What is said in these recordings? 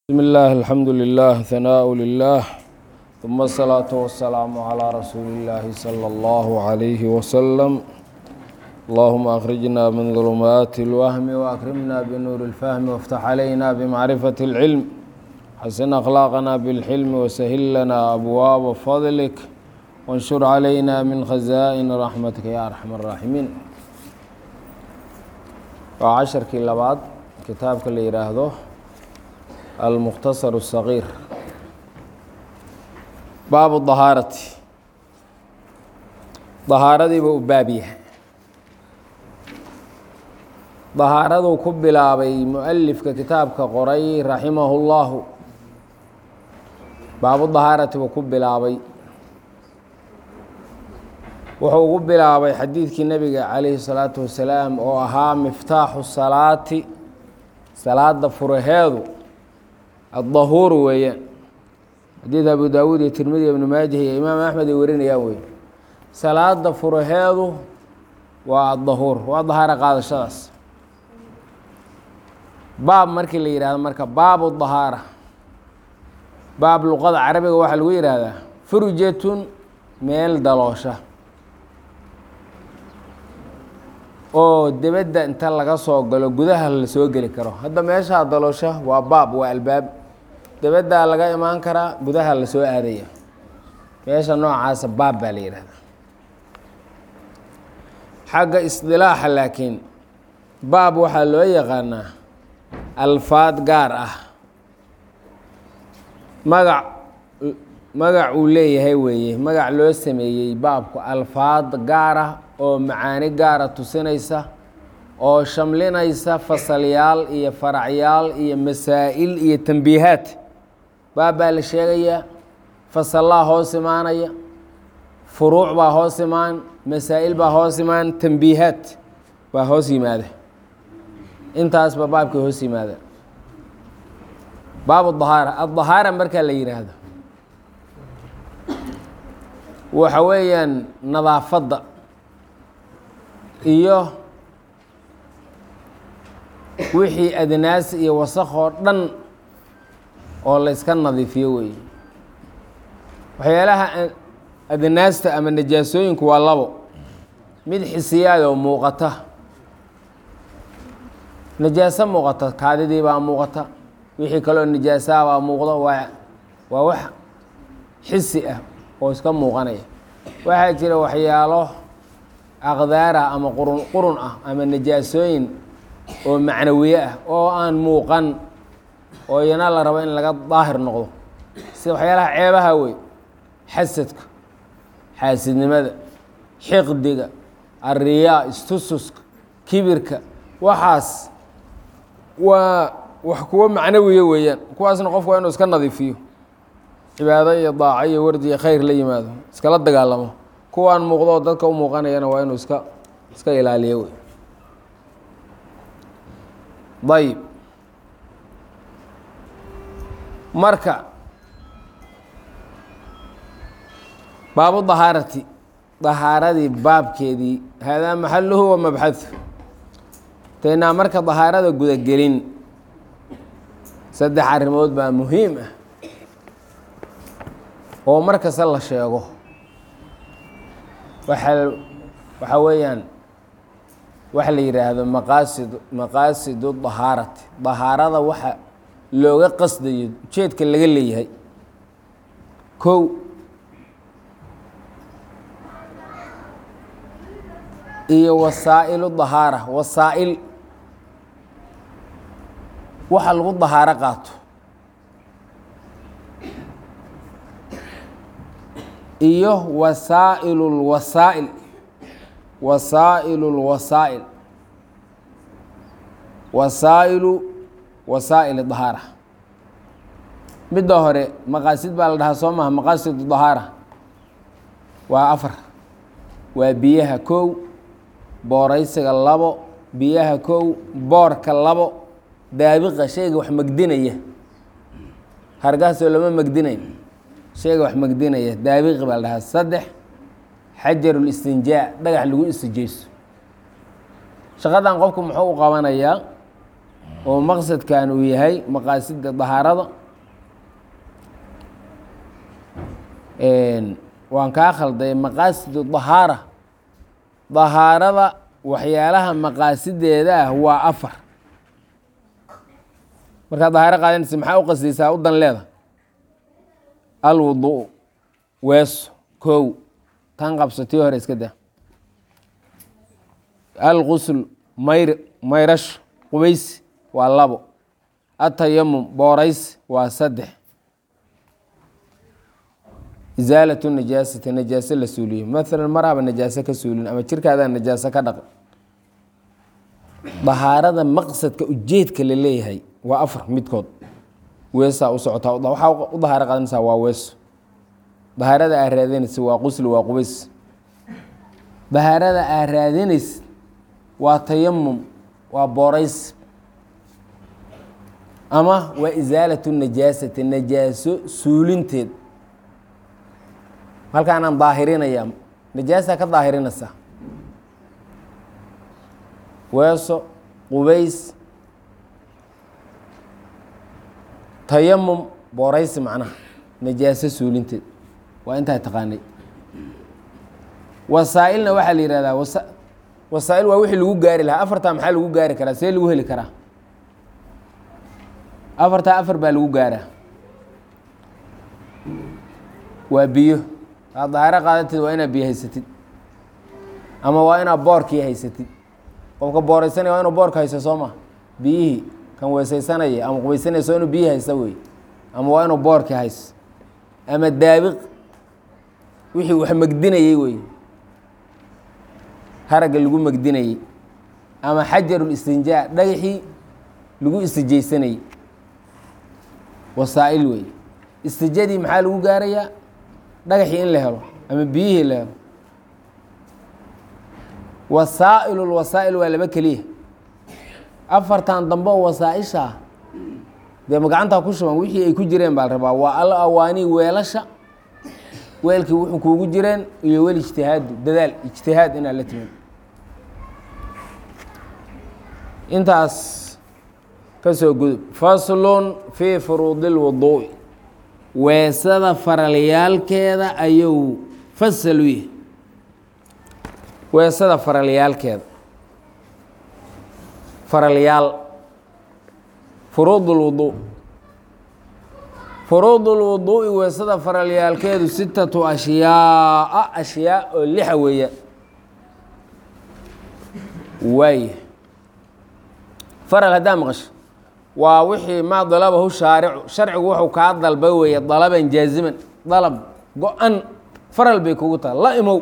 بسم الله الحمد لله ثناء لله ثم الصلاة والسلام على رسول الله صلى الله عليه وسلم اللهم أخرجنا من ظلمات الوهم وأكرمنا بنور الفهم وافتح علينا بمعرفة العلم حسن أخلاقنا بالحلم وسهل لنا أبواب فضلك وانشر علينا من خزائن رحمتك يا أرحم الراحمين وعشرkii labaad kitaabka la yidhaahdo almukhtasar الصaغيir baabu dahaarati dahaaradiiba u baab yahay dahaaraduu ku bilaabay mualifka kitaabka qoray raximahu اllahu baabu dahaarati buu ku bilaabay wuxuu ugu bilaabay xadiidkii nebiga calayhi الsalaatu wasalaam oo ahaa miftaaxu salaati salaada furaheedu addahuuru weeyaan xadiid abu daawuud iyo tirmidi ibnu maajah iyo imaam axmed ay warinayaan wey salaada furaheedu waa addahuur waa dahaaro qaadashadaas baab markii la yidhahdo marka baabu dahaara baab luqada carabiga waxaa lagu yidhaahdaa furjatun meel daloosha oo debedda inta laga soo galo gudaha la soo geli karo hadda meeshaa daloosha waa baab waa albaab debeddaa laga imaan karaa gudaha la soo aadaya meesha noocaasa baab baa la yidhahdaa xagga isdilaaxa laakiin baab waxaa loo yaqaanaa alfaad gaar ah magac magac uu leeyahay weeye magac loo sameeyey baabku alfaad gaar ah oo macaani gaara tusinaysa oo shamlinaysa fasalyaal iyo faracyaal iyo masaa'il iyo tambiihaad baab baa la sheegayaa fasallaa hoos imaanaya furuuc baa hoos imaan masaa'il baa hoos imaan tambiihaad baa hoos yimaada intaasba baabkay hoos yimaada baabu dahaara addahaara markaa la yidhaahdo waxa weeyaan nadaafadda iyo wixii adnaas iyo wasaq oo dhan oo la yska nadiifiyo weeye waxyaalaha adnaasta ama najaasooyinku waa labo mid xisiyaad oo muuqata najaaso muuqata kaadidii baa muuqata wixii kaloo najaasaha baa muuqda waa waa wax xisi ah oo iska muuqanaya waxaa jira waxyaalo aqdaara ama qurun qurun ah ama najaasooyin oo macnawiye ah oo aan muuqan oo iyana la rabo in laga daahir noqdo sida waxyaalaha ceebaha wey xasadka xaasidnimada xiqdiga ariyaa istususka kibirka waxaas waa wax kuwo macnawiye weeyaan kuwaasna qofku waa inuu iska nadiifiyo cibaado iyo daaco iyo wardi iyo khayr la yimaado iskala dagaalamo kuwaan muuqdo oo dadka u muuqanayana waa inuu iska iska ilaaliyo wey dayib marka baabu dahaarati dahaaradii baabkeedii haadaa maxaluhu wa mabxahu taynaa marka dahaarada gudagelin saddex arrimood baa muhiim ah oo mar kasta la sheego waxa waxaa weeyaan waxa la yidhaahdo maqaasid maqaasidu dahaarati dahaarada waxa looga qasdayo ujeedka laga leeyahay kow iyo wasaa'ilu dahaara wasaa'il waxa lagu dahaaro qaato iyo wasaa'ilu lwasaa'il wasaa'ilu lwasaa'il wasaa'ilu wasaa'il dahaara midda hore maqaasid baa la dhahaa soo maha maqaasidu dahaara waa afar waa biyaha kow booraysiga labo biyaha kow boorka labo daabiqa shayga wax megdinaya hargaasoo lama megdinayn shayga wax megdinaya daabiqi baa la dhahaa saddex xajarulistinjaa dhagax lagu istijeyso shaqadan qofku muxuu u qabanayaa oo maqsadkan uu yahay maqaasida dahaarada waan kaa khalday maqaasidu dahaara dahaarada waxyaalaha maqaasideeda ah waa afar markaad dahaaro qaadanaysa maxaa u qasdaysaa u dan leeda alwudu weeso kow tan qabso tii hore iska daa alqusl mayr mayrasho qubaysi waa labo atayamum boorays waa saddex isaalat najaasati najaaso la suuliyo maalan maraaba najaaso ka suulin ama jirkaadaa najaaso ka dhaqan dahaarada maqsadka ujeedka la leeyahay waa afar midkood weesaa u socotaa waxaa u dahaaro qaadanaysaa waa weeso dahaarada aa raadinaysa waa qusli waa qubays dahaarada aa raadinaysa waa tayamum waa boorays ama waa isaalatu najaasati najaaso suulinteed halkaanaan daahirinaya najaasaa ka daahirinaysaa weeso qubays tayamum booraysi macnaha najaaso suulinteed waa intaa taqaanay wasaa-ilna waxaa la yihahdaa wasa wasaa-il waa wixii lagu gaari lahaa afartaa maxaa lagu gaari karaa see lagu heli karaa afartaa afar baa lagu gaaraa waa biyo aad dahaaro qaadatid waa inaad biyo haysatid ama waa inaad boorkii haysatid qofka booraysanaya waa inuu boorka haysto soo ma biyihii kan weesaysanaya ama qubaysanaysa waa inuu biyihii haysta wey ama waa inuu boorkii haysto ama daabiq wixii wax megdinayey wey haragga lagu megdinayey ama xajarul istinjaa dhagaxii lagu istijaysanayey wasaa-il wey istijadii maxaa lagu gaarayaa dhagaxii in la helo ama biyihii la helo wasaa'il wasaa'il waa laba keliya afartan dambe oo wasaaisha ah dee magacantaa ku shuban wixii ay ku jireen baa la rabaa waa al awaanii weelasha weelkii wuxuu kuugu jireen iyo wel ijtihaadu dadaal ijtihaad inaad la timid intaas ka soo gudub faslun fii furuudi اlwuduu'i weesada faralyaalkeeda ayuu fasal u yahay weesada faralyaalkeeda faralyaal furuud اlwuduu furuud اlwuduu'i weesada faralyaalkeedu sitatu ashyaaa ashyaa oo lixa weeya waaya faral haddaa maqasho waa wixii maa dalabahu shaaricu sharcigu wuxuu kaa dalba weeye dalaban jaaziman dalab go-an faral bay kugu taha la imow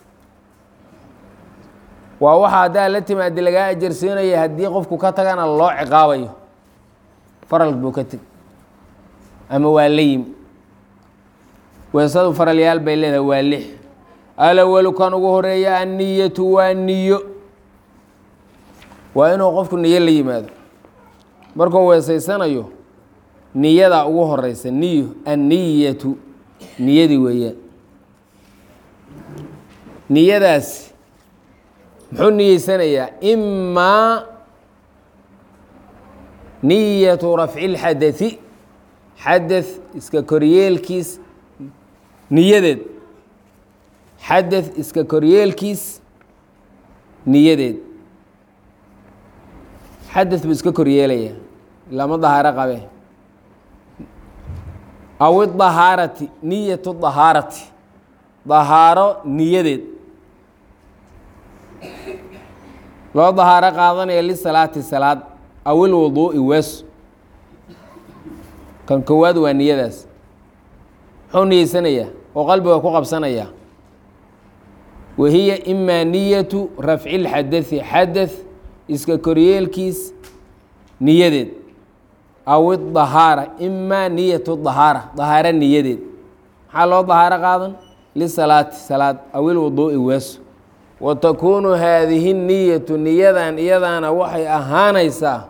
waa waxa haddaa la timaadi lagaa ajarsiinaya haddii qofku ka tagana loo ciqaabayo faral buu ka teg ama waa la yimi weesadu faralyaal bay leedahay waa lix alawalu kan ugu horeeya anniyatu waa niyo waa inuu qofku niyo la yimaado markuu weesaysanayo niyadaa ugu horeysa niyo anniyatu niyadii weeyaan niyadaasi muxuu niyeysanayaa imaa niyatu rafci اlxadai xadaث iska koryeelkiis niyadeed xadaث iska koryeelkiis niyadeed xadaث buu iska koryeelaya lama dahaaro qabe aw idahaarati niyatu dahaarati dahaaro niyadeed loo dahaaro qaadanaya lisalaati salaad aw ilwuduu'i weeso kan kowaad waa niyadaas muxuu niyeysanayaa oo qalbiga ku qabsanayaa wahiya imaa niyatu rafci اlxadai xadaث iska koryeelkiis niyadeed aw idahaara imaa niyatu dahaara dahaaro niyadeed maxaa loo dahaaro qaadan lisalaati salaad aw ilwuduu'i weeso wa takuunu haadihi niyatu niyadan iyadaana waxay ahaanaysaa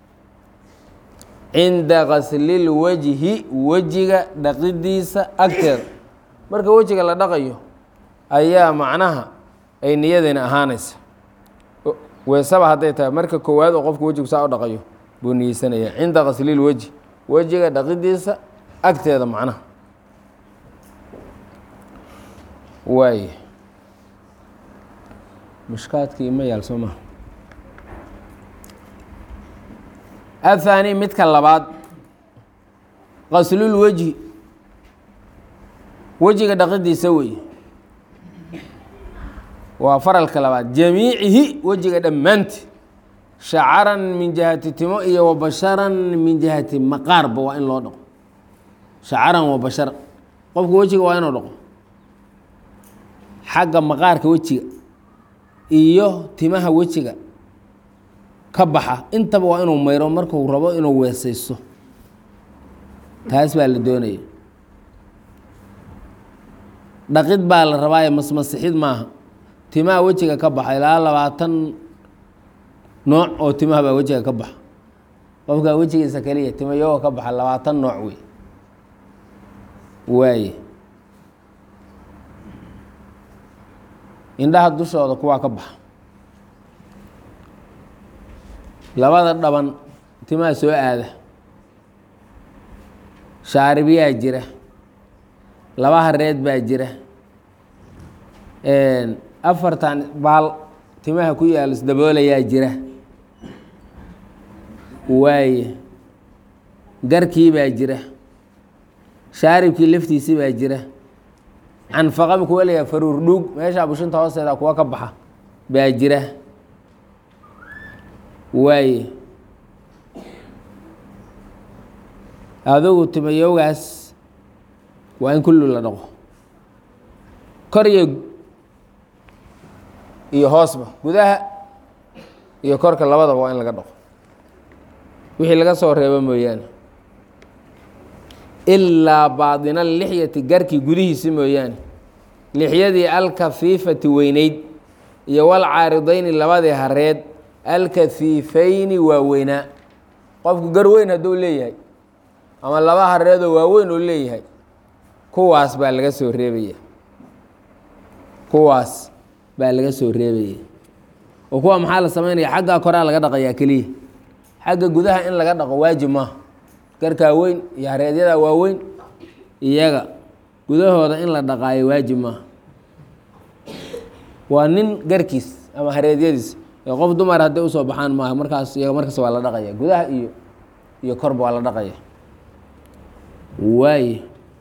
cinda qaslilwajhi wejiga dhaqidiisa agteeda marka wejiga la dhaqayo ayaa macnaha ay niyadani ahaanaysa weesaba hadday tahay marka koowaad oo qofku wejigu saa u dhaqayo buu niyeysanaya cinda qasliil weji wejiga dhaqidiisa agteeda macnaha waay mushkaadkii ma yaal soo maha aلthaani midka labaad qaslul wejhi wejiga dhaqidiisa wey waa faralka labaad jamiicihi wejiga dhammaanti shacaran min jihati timo iyo wa basharan min jihati maqaarba waa in loo dhaqo shacaran wa basharan qofka wejiga waa inuu dhaqo xagga maqaarka wejiga iyo timaha wejiga ka baxa intaba waa inuu mayro marku rabo inuu weesaysto taas baa la doonaya dhaqid baa la rabaaye masmasixid maaha timaha wejiga ka baxa ilaa labaatan nooc oo timaha baa wejiga ka baxa qofkaa wejigiisa keliya tima iyagoo ka baxa labaatan nooc wey waaye indhaha dushooda kuwaa ka baxa labada dhaban timaha soo aada shaaribiyaa jira laba hareed baa jira afartan baal timaha ku yaal isdaboolayaa jira waaye garkii baa jira shaaribkii laftiisii baa jira canfaqami kuwa layaa faruur dhuug meesha bushinta hoosteeda kuwa ka baxa baa jira waaye adugu timayowgaas waa in kullu la dhaqo kor iyo iyo hoosba gudaha iyo korka labadaba waa in laga dhaqo wixii laga soo reebo mooyaane ilaa baadina lixyati garkii gudihiisi mooyaane lixyadii alkafiifati weyneyd iyo walcaaridayni labadii hareed alkafiifayni waa weynaa qofku gar weyn hadduu leeyahay ama laba hareedoo waaweyn oo leeyahay kuwaas baa laga soo reebaya kuwaas baa laga soo reebaya oo kuwa maxaa la samaynaya xaggaa koraa laga dhaqayaa keliya xagga gudaha in laga dhaqo waajib maaha garkaa weyn iyo hareedyadaa waaweyn iyaga gudahooda in la dhaqaayo waajib maaha waa nin garkiis ama hareedyadiis ee qof dumar hadday usoo baxaan maaha markaas iyaga markaas waa la dhaqaya gudaha iyo iyo korba waa la dhaqaya waaye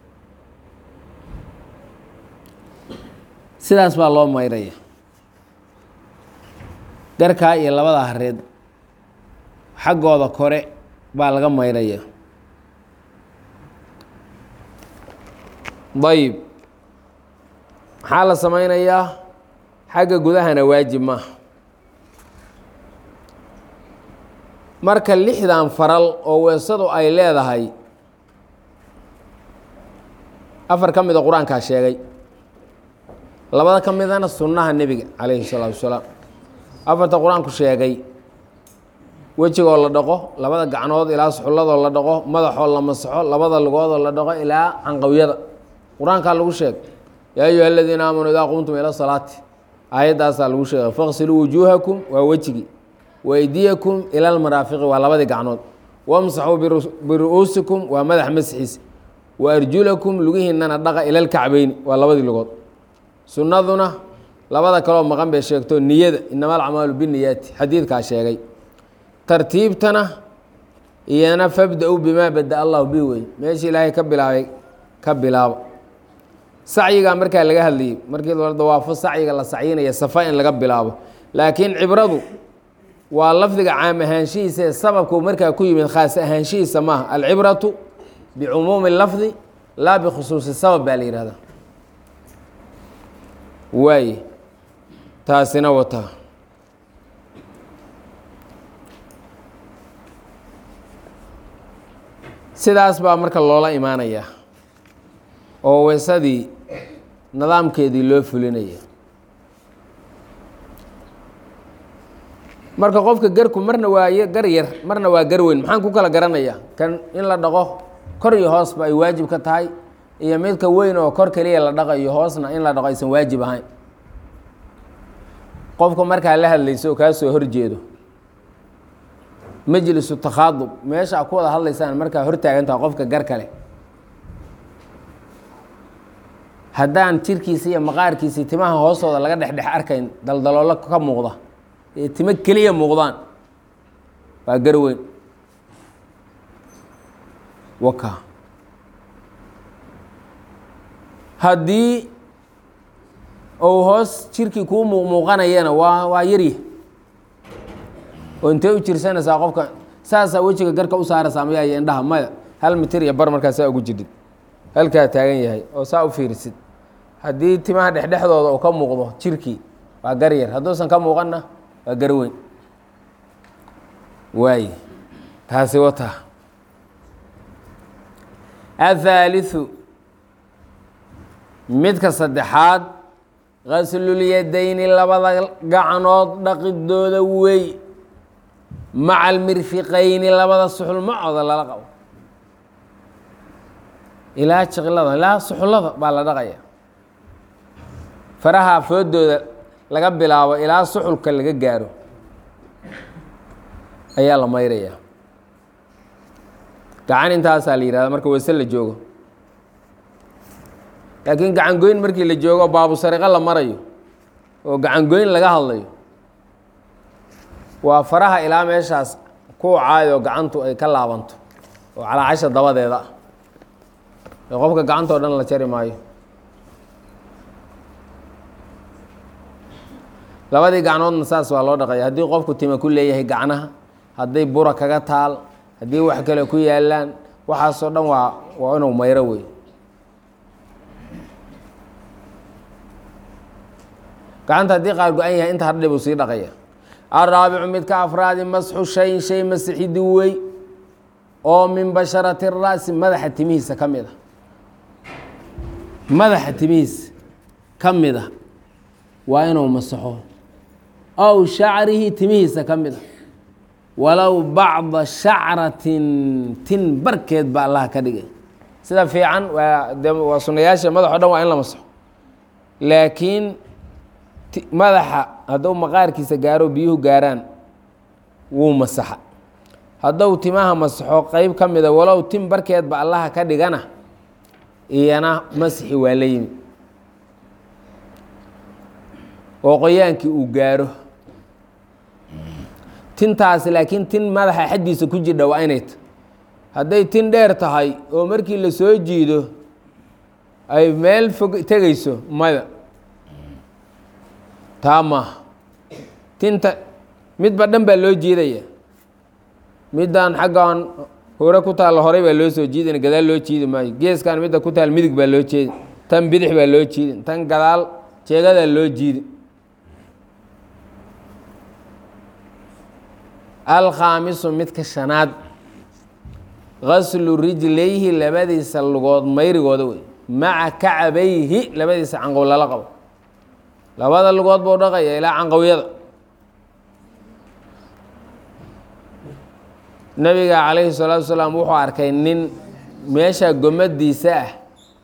sidaas baa loo mayraya garkaa iyo labada hareed xaggooda kore baa laga mayraya dayib maxaa la sameynayaa xagga gudahana waajib maaha marka lixdan faral oo weesadu ay leedahay afar ka mida qur-aankaa sheegay labada ka midana sunnaha nebiga calayhi salaatu wasalaam afarta qur-aanku sheegay wejigoo la dhaqo labada gacnood ilaa suxulladoo la dhaqo madaxoo la masaxo labada lugoodoo la dhaqo ilaa canqawyada qur-aankaa lagu sheegay yaa ayuha aladiina aamanuu idaa qumtum ila salaati aayaddaasaa lagu sheegay faqsiluu wujuuhakum waa wejigii waydiyakum ila almaraafiqi waa labadii gacnood wamsaxuu biru-uusikum waa madax masxiisa wa arjulakum lugihiinana dhaqa ila lkacbeyni waa labadii lugood sunnaduna labada kaloo maqan bay sheegto niyada inama alcamaalu biniyaati xadiidkaa sheegay tartiibtana iyana fabda-u bimaa bada allahu bi wey meeshii ilaahay ka bilaabay ka bilaabo sacyigaa markaa laga hadlayay markii la dawaafo sacyiga la sacyinaya safa in laga bilaabo laakiin cibradu waa lafdiga caam ahaanshihiisa ee sababku markaa ku yimid khaas ahaanshihiisa maaha alcibratu bicumuumi lafdi laa bikhusuusi sabab baa la yihahdaa waaye taasina wataa sidaas baa marka loola imaanayaa oo weysadii nidaamkeedii loo fulinaya marka qofka garku marna waa gar yar marna waa gar weyn maxaan ku kala garanayaa kan in la dhaqo kor iyo hoosba ay waajib ka tahay iyo midka weyn oo kor keliya la dhaqayo hoosna in la dhaqo aysan waajib ahayn qofka markaa la hadlayso oo kaa soo horjeedo majlisu takhaadub meesha a ku wada hadlaysaan markaa hortaagantaha qofka gar kale haddaan jirkiisa iyo maqaarkiisii timaha hoostooda laga dhexdhex arkayn daldaloolo ka muuqda ee timo keliya muuqdaan waa gar weyn waka haddii uu hoos jirkii kuu muuqmuuqanayana waa waa yarya oo intee u jirsanaysaa qofka saasaa wejiga garka u saaraysaa mayaa iyo indhaha maya hal mitir iyo bar markaa saa ugu jirid halkaa taagan yahay oo saa u fiirisid haddii timaha dhexdhexdooda uu ka muuqdo jirkii waa gar yar hadduusan ka muuqanna waa gar weyn waay taasi wataa athaaliثu midka saddexaad ghaslul-yadayni labada gacnood dhaqidooda wey maca almirfiqayni labada suxul macooda lala qabo ilaa jiqlada ilaa suxullada baa la dhaqaya faraha foodooda laga bilaabo ilaa suxulka laga gaaro ayaa la mayraya gacan intaasaa la yihahda marka wase la joogo laakiin gacan goyn markii la joogo baabu sariqo la marayo oo gacan goyn laga hadlayo waa faraha ilaa meeshaas ku caayo gacantu ay ka laabanto oo calaacasha dabadeeda ah ee qofka gacantao dhan la jari maayo labadii gacnoodna saas waa loo dhaqaya haddii qofku tima ku leeyahay gacnaha hadday bura kaga taal haddii wax kale ku yaalaan waxaasoo dhan waa waa inuu mayro wey gacanta haddii qaar go-an yahay inta hardhi buu sii dhaqaya alraabicu midka afraadi masxu shayin shay masixidi wey oo min basharati ra'si madaxa timihiisa ka mid a madaxa timihiisa ka mid a waa inuu masaxo ow shacrihi timihiisa ka mid a walow bacda shacratin tin barkeed ba allaha ka dhigay sida fiican waa de waa sunayaasha madax o dhan waa in la masaxo laakiin madaxa hadduu maqaarkiisa gaaro biyuhu gaaraan wuu masaxa hadduu timaha masaxo qeyb ka mida walow tin barkeedba allaha ka dhigana iyana masixi waa la yimi oo qoyaankii uu gaaro tintaasi laakiin tin madaxa xaddiisa ku jirdha waa inay ta hadday tin dheer tahay oo markii la soo jiido ay meel fog tegayso maya taa maaha tinta midba dhan baa loo jiidaya middan xaggan hore ku taalla horey baa loo soo jiidana gadaal loo jiidi maayo geeskan midda ku taal midig baa loo jeedi tan bidix baa loo jiidi tan gadaal jeegadaa loo jiidi alkhaamisu midka shanaad gaslu rijlayhi labadiisa lugood mayrigooda wey maca kacabayhi labadiisa canqow lala qabo labada lugood buu dhaqaya ilaa canqowyada nabiga calayhi salaatu wasalaam wuxuu arkay nin meesha gomadiisa ah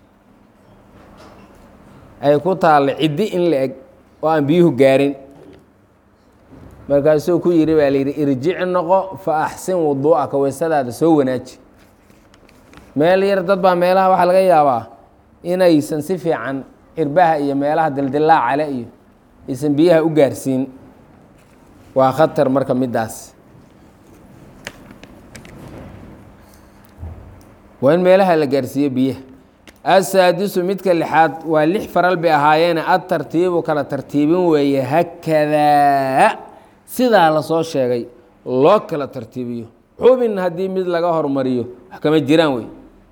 ay ku taalla ciddi in la eg oo aan biyuhu gaarin markaasuu ku yidhi baa layidhi irjic noqo fa axsin wuduu'aka weysadaada soo wanaaji meel yar dad baa meelaha waxaa laga yaabaa inaysan si fiican cirbaha iyo meelaha dildilaacale iyo aysan biyaha u gaarsiin waa khatar marka middaas waa in meelaha la gaarsiiyo biyaha asaadisu midka lixaad waa lix faral bay ahaayeene adtartiibu kala tartiibin weeye hakadaa sidaa lasoo sheegay loo kala tartiibiyo xubin haddii mid laga hormariyo wax kama jiraan wey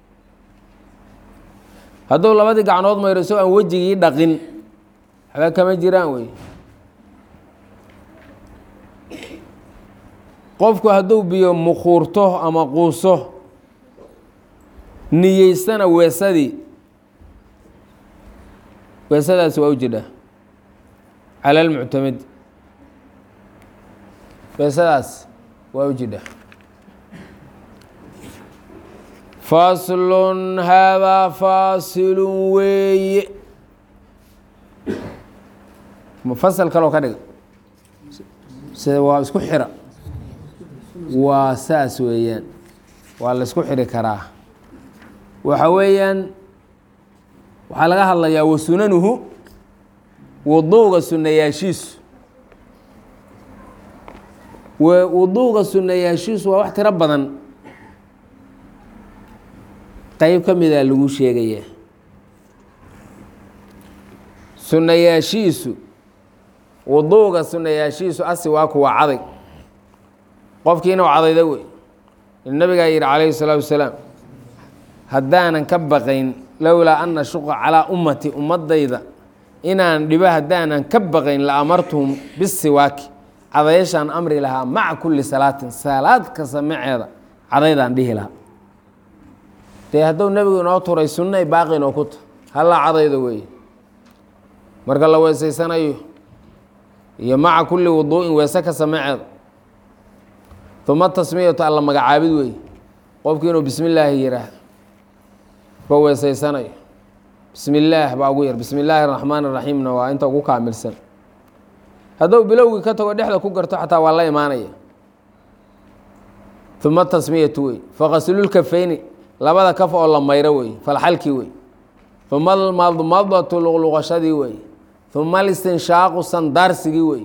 hadduu labadii gacnood mayro isagoo aan wejigii dhaqin waxba kama jiraan wey qofku hadduu biyo mukuurto ama quuso niyeystana weesadii weesadaasi waa u jidhaa cala almuctamid weesadaas waa u jidhaa faslun haadaa faasilun weeye fasal kaloo ka dhiga sida waa isku xira waa saas weeyaan waa la isku xiri karaa waxa weeyaan waxaa laga hadlayaa wa sunanuhu wuduuga sunayaashiisu wuduuga sunayaashiisu waa wax tiro badan qeyb ka mida lagu sheegaya sunayaashiisu wuduuga sunayaashiisu asi waa kuwa caday qofkiina u cadayda wey nabigaa yidhi calayhi salaatu wasalaam haddaanan ka baqayn lowlaa ana shuqa calaa ummati ummadayda inaan dhibo haddaanan ka baqayn la amartuhum bisiwaaki cadayashaan amri lahaa maca kulli salaatin salaad kasta maceeda cadaydaan dhihi lahaa dee hadduu nebigu inoo turay sunnay baaqi inoo ku ta hallaa cadayda weeye marka la weesaysanayo iyo maca kulli wuduu'in weese kasta maceeda uma tasmiyatu alla magacaabid wey qofkii inuu bismi illaahi yidhaahdo ba weesaysanayo bismi illaah baa ugu yar bismi illaahi araxmaan iraxiimna waa inta ugu kaamilsan hadduu bilowgii ka tago dhexda ku garto xataa waa la imaanaya uma tasmiyatu wey faqaslulkafeyni labada kaf oo la mayro wey falxalkii wey uma almadmadatu luqluqashadii wey uma alistinshaaqu sandaarsigii wey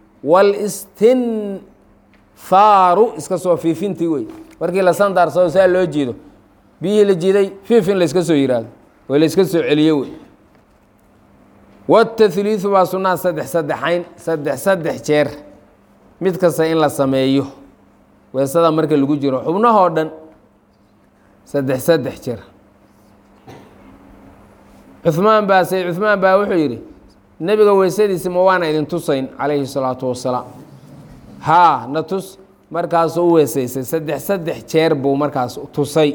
walistinfaaru iska soo fiifintii wey markii la sandaarsado saa loo jiido biyihii la jiiday fiif in layska soo yihahdo oo layska soo celiyo wey watahliidu baa sunnaha saddex saddexayn saddex saddex jeer mid kasta in la sameeyo weesada marka lagu jiro xubnahoo dhan saddex saddex jeer cuhmaan baa sayd cuhmaan baa wuxuu yidhi nebiga weysadiisi ma waana idin tusayn calayhi salaatu wasalaam haa na tus markaasuu u weesaysay saddex saddex jeer buu markaas tusay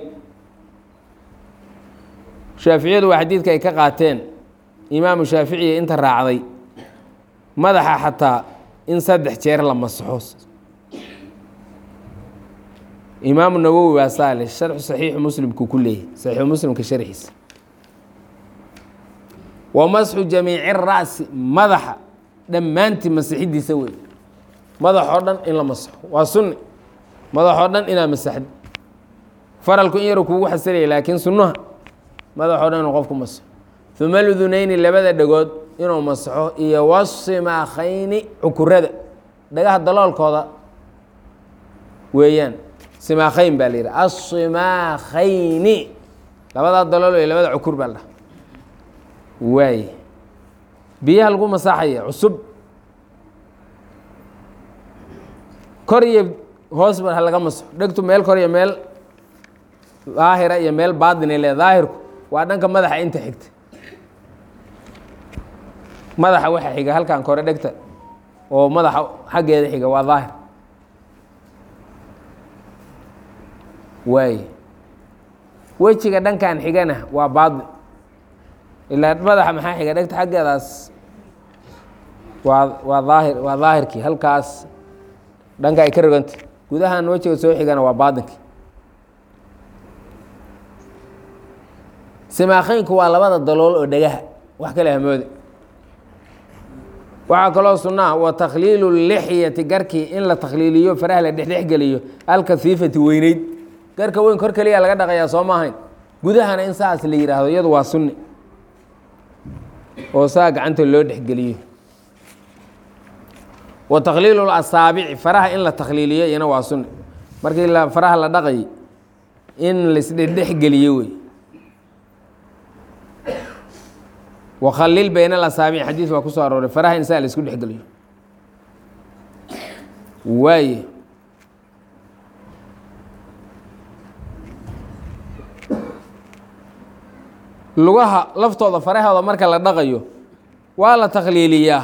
shaaficiyadu waa xadiidka ay ka qaateen imaamu shaaficiya inta raacday madaxa xataa in saddex jeer la masaxo imaamu nawowi baa saale sharxu saxiixu muslimku ku leeyahy saxiixu muslimka sharxiisa wa masxu jamiici ra'si madaxa dhammaantii masixidiisa wey madaxoo dhan in la masaxo waa sunni madaxoo dhan inaa masaxdo faralku in yaru kuugu xasilaya laakiin sunnaha madaxoo dhan inuu qofku masaxo uma ludunayni labada dhegood inuu masaxo iyo wasimakhayni cukurada dhagaha daloolkooda weeyaan simaakhayn baa la yidhi asimakhayni labadaa dalool iyo labada cukur baa la dhaha waay biyaha lagu masaxaya cusub kor iyo hoos ba ha laga masaxo dhegtu meel kor iyo meel daahira iyo meel baadinay le daahirku waa dhanka madaxa inta xigta madaxa waxa xiga halkan kore dhegta oo madaxa xaggeeda xiga waa daahir waay wejiga dhankan xigana waa baadin ilaa madaxa maxaa xiga dhegta xaggeedaas waa waa daahir waa daahirkii halkaas dhanka ay ka roganta gudahan wejiga soo xigana waa baadinkii simaakheynku waa labada dalool oo dhegaha wax kale hamoode waxaa kaloo sunnaha wa takhliilu lixyati garkii in la takhliiliyo faraha la dhexdhexgeliyo alkahiifati weyneyd garka weyn kor keliya laga dhaqayaa soo maahayn gudahana in saas la yidhaahdo iyadu waa sunni oo saa gacanta loo dhexgeliyo wa takhliilu asaabici faraha in la takhliiliyo iyana waa sunni markii la faraha la dhaqay in laisdhexdhexgeliyo wey wakhalil bayna alasaabic xadiid baa ku soo arooray faraha in saa la isku dhexgeliyo waaye lugaha laftooda farahooda marka la dhaqayo waa la takhliiliyaa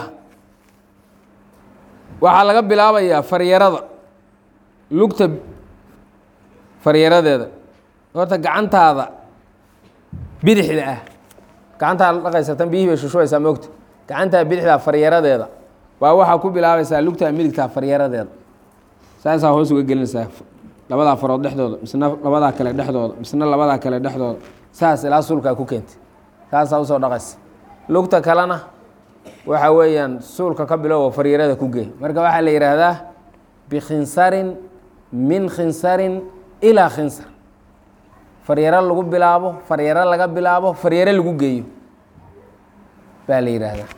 waxaa laga bilaabayaa faryarada lugta faryaradeeda horta gacantaada bidixda ah gacantaa la dhaqaysa tan biyihii bay shushubaysaa moogta gacantaa bidixdaa faryaradeeda baa waxaa ku bilaabaysaa lugtaa midigtaa faryaradeeda saasaa hoos uga gelinaysaa labadaa farood dhexdooda misna labadaa kale dhexdooda misna labadaa kale dhexdooda saas ilaa suulkaa ku keentay saasaa usoo dhaqaysa lugta kalena waxa weeyaan suulka ka bilowo faryarada ku gey marka waxaa la yidhaahdaa bikhinsarin min khinsarin ilaa khinsar faryaro lagu bilaabo faryaro laga bilaabo faryaro lagu geeyo baa la yidhaahdaa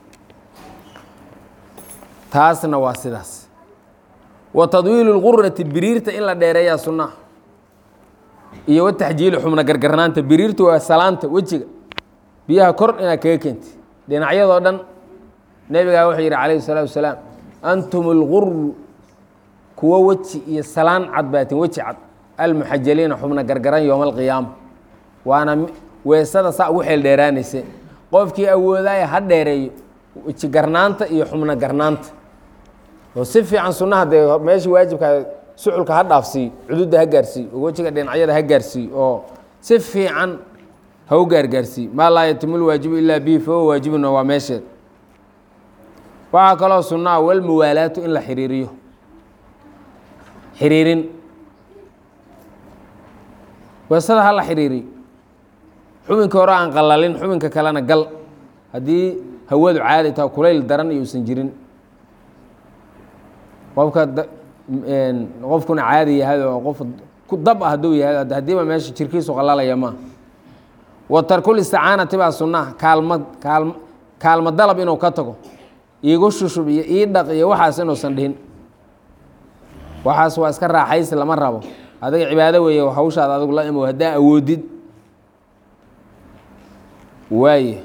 taasna waa sidaas wa tadwiilu lqurati biriirta in la dheereeyaa sunnaha iyo wataxjiilu xubna gargarnaanta biriirta waa salaanta wejiga biyaha kor inaad kaga keenti dhinacyadoo dhan nebigaa wuxuu yidhi calayhi salaatu wasalaam antum alguru kuwo weji iyo salaan cad baatin weji cad almuxajaliina xubna gargaran yooma alqiyaama waana weesada saa ugu xeel dheeraanayse qofkii awoodaaya ha dheereeyo weji garnaanta iyo xubna garnaanta oo si fiican sunnaha dee meeshii waajibka suculka ha dhaafsiiyo cududda ha gaarsiiyo oo wejiga dhinacyada ha gaarsiiyo oo si fiican ha u gaargaarsiiyo maa laa yatimu lwaajibu ilaa bihi fahuwa waajibuna waa meesheed waxaa kaloo sunnaha walmuwaalaatu in la xiriiriyo xiriirin weesada ha la xiriiriyo xubinka hore aan qalalin xubinka kalena gal haddii hawadu caadi taha kulayl daran iyo usan jirin qofka qofkuna caadi yahay oo qof ku dab ah hadduu yahay haddiiba meesha jirkiisu qalalaya maaha wa tarkul isticaanati baa sunnaha kaalma kaalm kaalmo dalab inuu ka tago iigu shushub iyo ii dhaq iyo waxaas inuusan dhihin waxaas waa iska raaxaysi lama rabo adiga cibaado weeye hawshaada adigu la imow haddaa awoodid waaye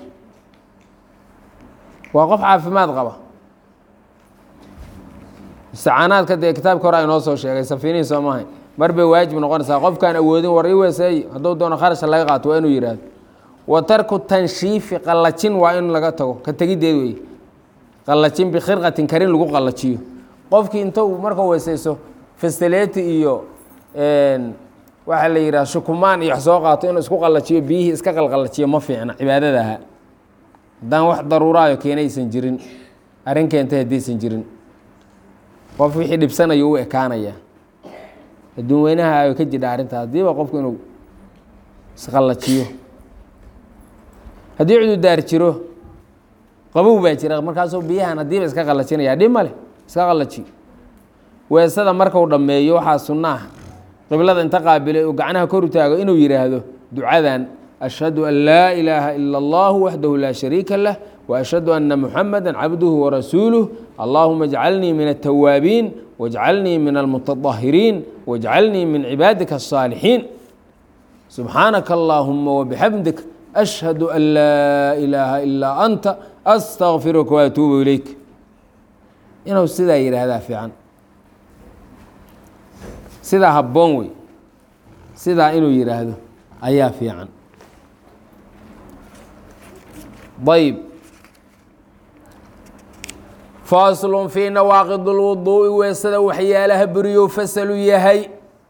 waa qof caafimaad qaba isticaanaadka dee kitaabka hore aynoo soo sheegay safiinihii soo maahay mar bay waajib noqonaysaa qofkaan awoodin war ii weeseey hadduu doono kharashka laga qaato waa inuu yidhaahdo wa tarku tanshiifi qallajin waa in laga tago ka tegiddeed weeye qallajin bikhirqatin karin lagu qallajiyo qofkii inta uu marka weeseyso fastaleti iyo waxaa la yidhaha shukumaan iyo wax soo qaato inuu isku qallajiyo biyihii iska qalqallajiyo ma fiicna cibaadada ahaa haddaan wax daruuraayo keenaysan jirin arrin keentay haddaysan jirin qof wixii dhibsanayo u ekaanaya adduun weynaha ay ka jidha arrinta haddiiba qofku inuu isqallajiyo haddii cududaar jiro qabow baa jira markaasuu biyahan haddiiba iska qallajinaya dhib male iska qallajiyo weesada markau dhammeeyo waxaa sunnaah qiblada inta qaabilay uu gacnaha kor u taago inuu yidhaahdo ducadan ashhadu an laa ilaaha ila allahu waxdahu laa shariika lah وأشhهd أنa محamdا cabdه وrasuuله اllahuma اجcalnii min التwaabiin واجcalnii min الmتطahiriin واجcalnii min cibaadika الصاalixiin subxaanaka اllahuma وبxamdik أشhهad an laa إilaaha ilaa أnta أstغfiruka وأtuubu ilayk inuu sidaa yihahdaa fiican sidaa haboon wey sidaa inuu yihaahdo ayaa fiican ayb faslun fii nawaaqid اlwuduu'i weesada waxyaalaha buriyo fasalu yahay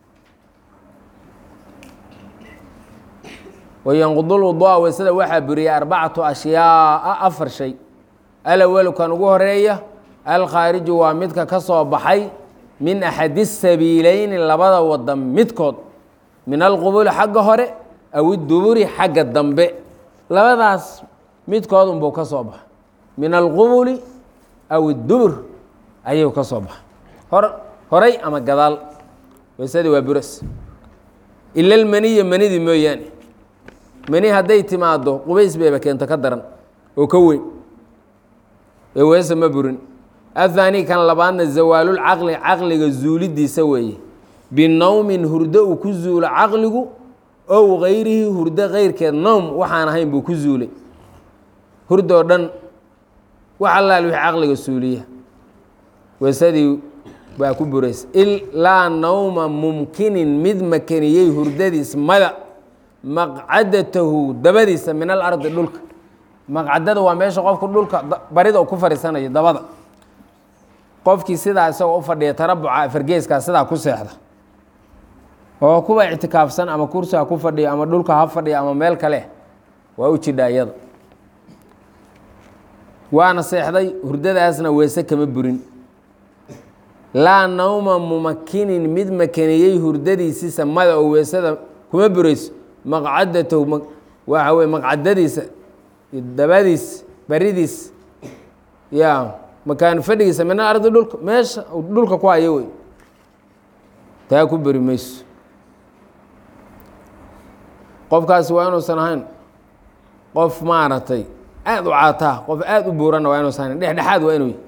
wayanqud lwuduu'a weesada waxaa buriyay arbacatu ashyaaa afar shay alawalu kan ugu horeeya alkhaariju waa midka ka soo baxay min axadi sabiileyni labada wadan midkood min alqubuli xagga hore aw iduburi xagga dambe labadaas midkood unbuu ka soo baxa min alqubuli aw idubur ayuu ka soo baxa hor horay ama gadaal weysadii waa buras ila lmaniya manidii mooyaane mani hadday timaado qubays bayba keento ka daran oo ka weyn ee weese ma burin ahaani kan labaadna zawaalulcaqli caqliga zuulidiisa weeye binowmin hurdo uu ku zuulo caqligu ow gayrihi hurdo keyrkeed nowm waxaan ahayn buu ku zuulay hurdoo dhan wax allaal wixii caqliga suuliya weesadii baa ku buraysa ilaa nawma mumkinin mid makaniyey hurdadiis mada maqcadatahu dabadiisa min alardi dhulka maqcadada waa meesha qofku dhulka barida ku fadhiisanayo dabada qofkii sidaa isagoo u fadhiya tarabuca fargeeskaa sidaa ku seexda oo kuwa ictikaafsan ama kursiga ku fadhiya ama dhulka ha fadhiya ama meel kale waa u jidha iyada waana seexday hurdadaasna weese kama burin laa nawma mumakinin mid makaniyey hurdadiisi samada oo weesada kuma burayso maqcadatahu waxa weye maqcadadiisa dabadiis baridiis ya makaan fadhigiisa min alardi dhulka meesha dhulka ku hayo wey taa ku beri mayso qofkaasi waa inuusan ahayn qof maaragtay aada u caataa qof aada u buuranna waa inuusan ahayn dhexdhexaad waa inuu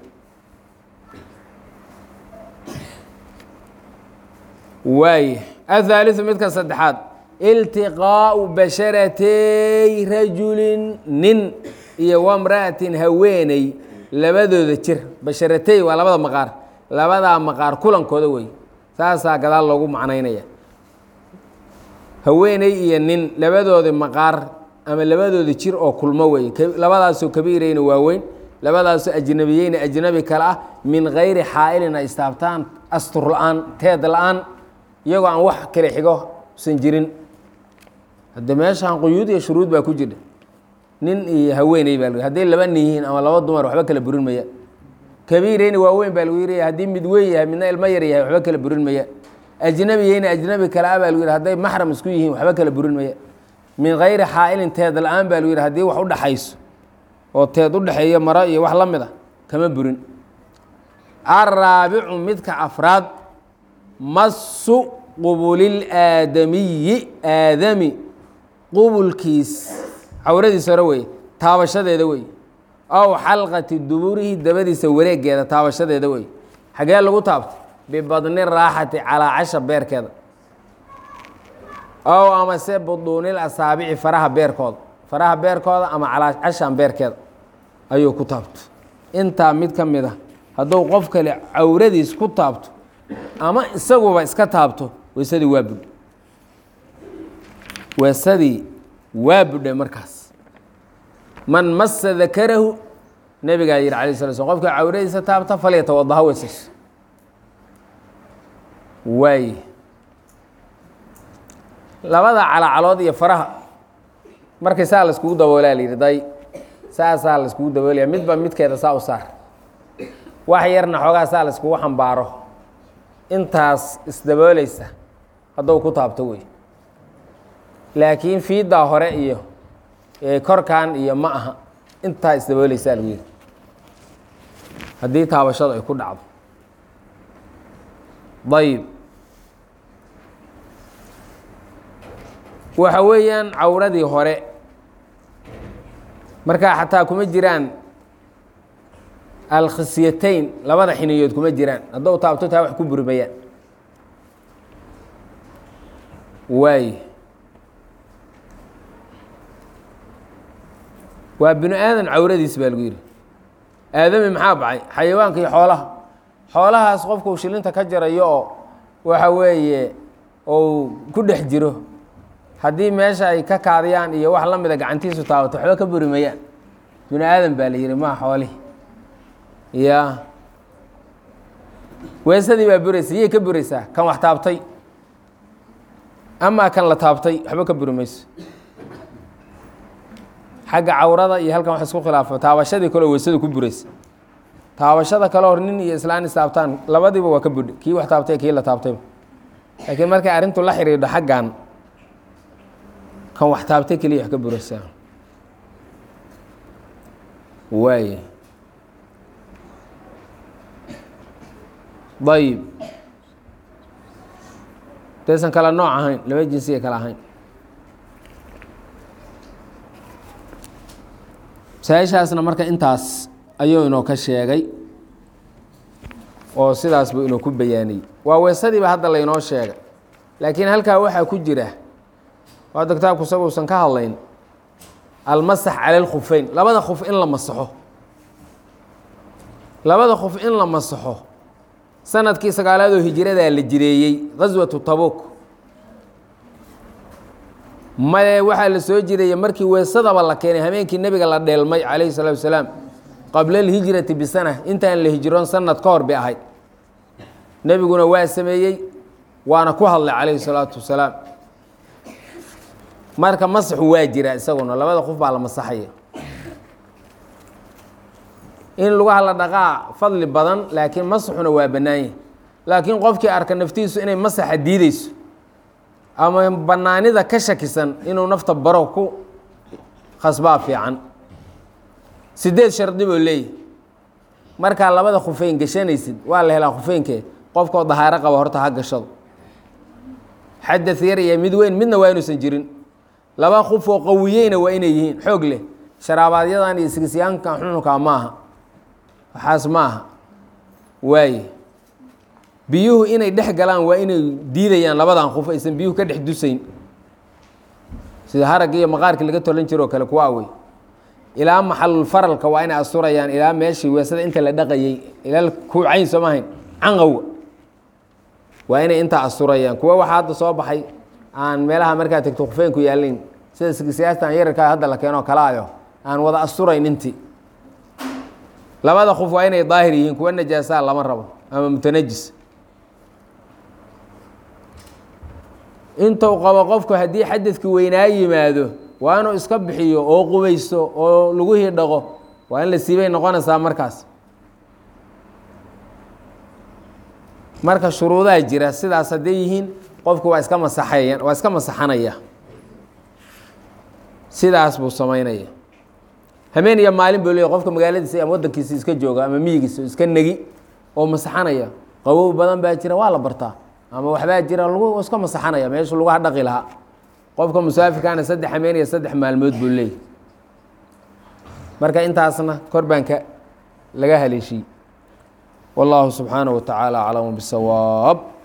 waay athaaliثu midka saddexaad iltiqaau basharatay rajulin nin iyo wamra'atin haweeney labadooda jir basharatey waa labada maqaar labadaa maqaar kulankooda wey saasaa gadaal loogu macnaynaya haweeney iyo nin labadoodi maqaar ama labadooda jir oo kulmo wey labadaasoo kabiirayna waaweyn labadaasoo ajnabiyeyna ajnabi kale ah min gayri xaa'ilin ay istaabtaan astur la-aan teed la-aan iyagoo aan wax kale xigo usan jirin hadde meeshaan quyuud iyo shuruud baa ku jira nin iyo haweeney baa l hadday laba nin yihiin ama laba dumar waxba kala burin maya kabiirayna waaweyn baa lagu yiraya haddii mid weyn yahay midna ilmo yar yahay waxba kala burin maya ajnabiyeyna ajnabi kale ah baa lagu yihi hadday maxram isku yihiin waxba kala burin maya min gayri xaa'ilin teed la-aan baa lagu yihi haddii wax u dhaxayso oo teed u dhexeeya maro iyo wax la mid a kama burin araabicu midka afraad masu qubulil aadamiyi aadami qubulkiis cawradiisa hore wey taabashadeeda wey aw xalqati duburihi dabadiisa wareegeeda taabashadeeda wey xagee lagu taabto bibadni raaxati calaa casha beerkeeda ow amase buduunil asaabici faraha beerkooda faraha beerkooda ama calaa cashan beerkeeda ayuu ku taabto intaa mid ka mid a hadduu qof kale cawradiis ku taabto ama isaguba iska taabto weysadii waa budhe weysadii waa budhe markaas man masa dakarahu nebigaa yihi alay sala slm qofka cawradiisa taabta falyatawadaha weysayso waay labada calacalood iyo faraha markay saa la iskugu daboolaa la yidhi day saasaa la iskugu daboolaya midba midkeeda saa u saar wax yarna xoogaa saa la iskugu xambaaro intaas isdaboolaysa hadduu ku taabto wey laakiin fiiddaa hore iyo korkan iyo ma aha intaa isdaboolaysaa lagu yidhi haddii taabashadu ay ku dhacdo ayib waxa weeyaan cawradii hore markaa xataa kuma jiraan alkhisyatayn labada xiniyood kuma jiraan haddou taabto taa wax ku burmayaan waay waa binu aadan cawradiis baa lagu yidhi aadami maxaa baxay xayawaanka iyo xoolaha xoolahaas qofkuu shilinta ka jarayo oo waxa weeye ou ku dhex jiro haddii meesha ay ka kaadiyaan iyo wax la mida gacantiisu taabato waxba ka buri mayaan binu aadan baa la yihi maa xoolihi ya weesadii baa buraysa yay ka buraysaa kan wax taabtay amaa kan la taabtay waxba ka buri mayso xagga cawrada iyo halkan wax isku khilaafo taabashadii kaleo weysada ku buraysa taabashada kale hor nin iyo islaan istaabtaan labadiiba waa ka budhe kii wax taabtay kii la taabtayba laakiin markay arrintu la xidhiidho xaggan kan wax taabtay keliya wax ka buraysaa waay ayib daysan kala nooc ahayn laba jinsiya kala ahayn masaa-ishaasna marka intaas ayuu inoo ka sheegay oo sidaas buu inoo ku bayaaniyey waa weesadiiba hadda laynoo sheegay laakiin halkaa waxaa ku jira hadda kitaabku isaguusan ka hadlayn almasax cala alkhufeyn labada khuf in la masaxo labada khuf in la masaxo sanadkii sagaalaadoo hijiradaa la jireeyey gaswatu tabuk maye waxaa la soo jireeyey markii weesadaba la keenay habeenkii nebiga la dheelmay calayhi salaatu wasalaam qabla alhijrati bisana intaan la hijroon sanad ka hor bay ahayd nebiguna waa sameeyey waana ku hadlay calayhi salaatu wasalaam marka masaxu waa jira isaguna labada qof baa la masaxaya in lugaha la dhaqaa fadli badan laakiin masaxuna waa bannaanyah laakiin qofkii arka naftiisu inay masaxa diideyso ama bannaanida ka shakisan inuu nafta baro ku khasbaa fiican sideed shardi buu leeyahy markaa labada khufeyn gashanaysid waa la helaa khufeynkee qofkoo dahaaro qaba horta ha gashado xadaث yar iyo mid weyn midna waa inuusan jirin laba kuf oo qawiyeyna waa inay yihiin xoog leh sharaabaadyadan iyo sigisyaankan xununkaa maaha waxaas maaha waaye biyuhu inay dhex galaan waa inay diidayaan labadan kuf aysan biyuhu ka dhex dusayn sida haragga iyo maqaarkii laga tolan jiro oo kale kuwaa wey ilaa maxalulfaralka waa inay asturayaan ilaa meeshii weesada inta la dhaqayey ilaa kuucayn sooma ahayn canqowga waa inay intaa asturayaan kuwa waxaa hadda soo baxay aan meelaha markaa tegto khufeynku yaalayn sida siyaastan yararkaa hadda la keenoo kalaayo aan wada asturayn intii labada kuf waa inay daahir yihiin kuwa najaasaa lama rabo ama mutanajis intuu qabo qofku haddii xadadki weynaa yimaado waa inuu iska bixiyo oo qubaysto oo lagu hidhaqo waa in la siibay noqonaysaa markaas marka shuruudaha jira sidaas hadday yihiin qofku waa iska masaxaya waa iska masaxanaya sidaas buu samaynaya habeen iyo maalin buu leey qofka magaaladiisa ama waddankiisa iska jooga ama miyigiisa iska negi oo masaxanaya qabow badan baa jira waa la bartaa ama waxbaa jira lagu iska masaxanaya meeshu lagu hadhaqi lahaa qofka musaafirkaana saddex habeen iyo saddex maalmood buu leeyay marka intaasna kor baan ka laga haleeshiyey والله سبحانه وتعالى أعلم بالصواب